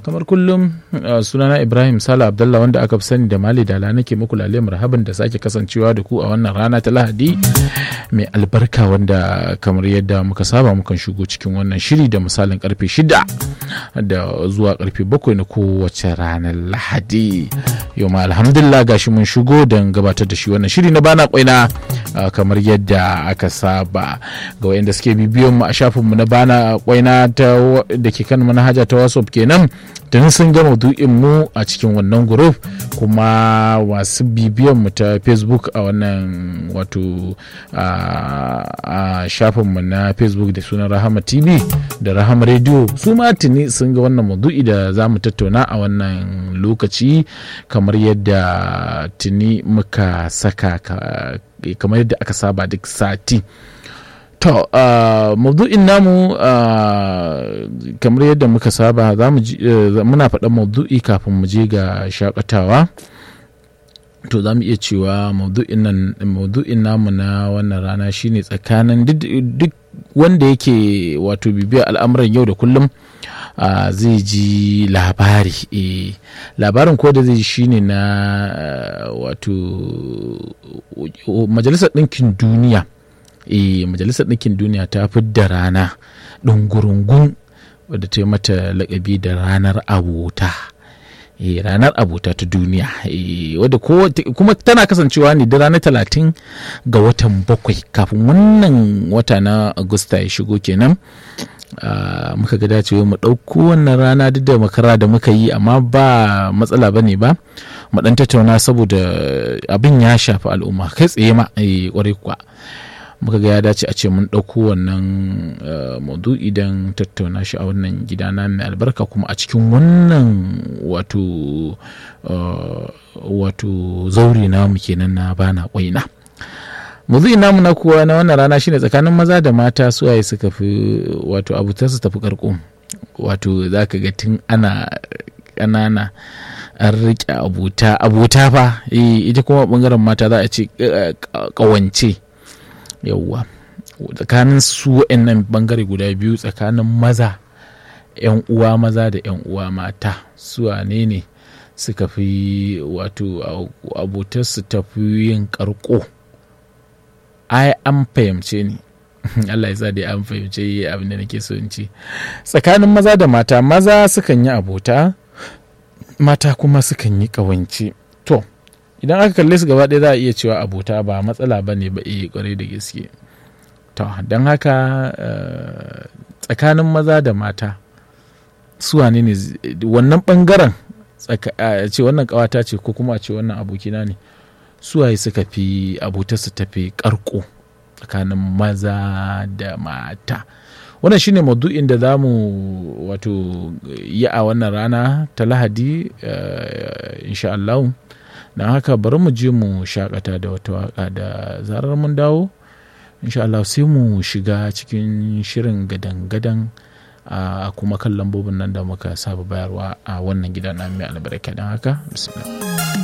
kamar kullum sunana ibrahim sala abdullah wanda aka fi sani da mali dala nake muku lale marhaban da sake kasancewa da ku a wannan rana ta lahadi mai albarka wanda kamar yadda muka saba mukan shigo cikin wannan shiri da misalin karfe shida da zuwa karfe bakwai na kowace ranar lahadi yau ma alhamdulillah gashi mun shigo don gabatar da shi wannan shiri na bana kwaina kamar yadda aka saba ga wayanda suke bibiyon mu a shafinmu na bana kwaina da ke kan manhaja ta whatsapp kenan tun sun gama du'in mu a cikin wannan group kuma masu bibiyan mu ta facebook a wannan wato a shafinmu na facebook da sunan rahama tv da rahama radio su ma tuni sun ga wannan maudu'i da za mu tattauna a wannan lokaci kamar yadda tuni muka saka kamar yadda aka saba duk sati To, uh, maudu'in namu uh, kamar yadda muka saba za mu uh, muna faɗan maudu'i kafin mu je ga shakatawa. To za mu iya cewa maudu'in namu na wannan rana shine tsakanin duk wanda yake wato bibiyar al'amuran yau da kullum zai ji labari. E, labarin ko da zai ji shine na wato Majalisar Ɗinkin Duniya. e majalisar ɗinkin duniya ta da rana ɗungurungun wadda ta yi mata lakabi da ranar abota e ranar abota ta duniya e wadda kuma tana kasancewa ne da ranar talatin ga watan bakwai kafin wannan wata na agusta ya shigo kenan Uh, muka ga dacewa mu ɗauko wannan rana duk da makara da muka yi amma ba matsala ba ne ba mu ɗan tattauna saboda abin ya shafi al'umma kai tsaye ma kwarai kuwa muka ga ya dace a ce mun ɗauko wannan maudu'i don tattauna shi a wannan gida na mai albarka kuma a cikin wannan wato wato zauri namu kenan na bana kwaina maudu'i namu na kuwa na wannan rana shine tsakanin maza da mata suwaye suka fi wato abuta su tafi karko wato za ka ga tun ana ƙanana an riƙe abuta abuta fa ita kuma bangaren mata za a ce ƙawance yauwa tsakanin su nan bangare guda biyu tsakanin maza yan uwa maza da yan uwa mata su ne ne suka fi wato abotar su tafi yin karko ai an fahimce ni Allah ya sa dai an fahimce abin da nake so in ci tsakanin maza da mata maza sukan yi abota mata kuma sukan yi kawance to idan aka kalle su gaba ɗaya za a iya cewa abota ba matsala ba ne ba iya kwarai da gaske to don haka tsakanin maza da mata su wane ne wannan bangaren ce wannan kawata ce ko kuma a ce wannan abokina ne suwaye suka fi abota su tafi karko tsakanin maza da mata wannan shine maudu'in da za mu wato yi a wannan rana ta lahadi insha Allah don haka bari mu je mu shakata da wata waka da zarar mun dawo insha Allah sai mu shiga cikin shirin gadan-gadan a kuma kan lambobin nan da muka saba bayarwa a wannan gida na mai albarka don haka bismillah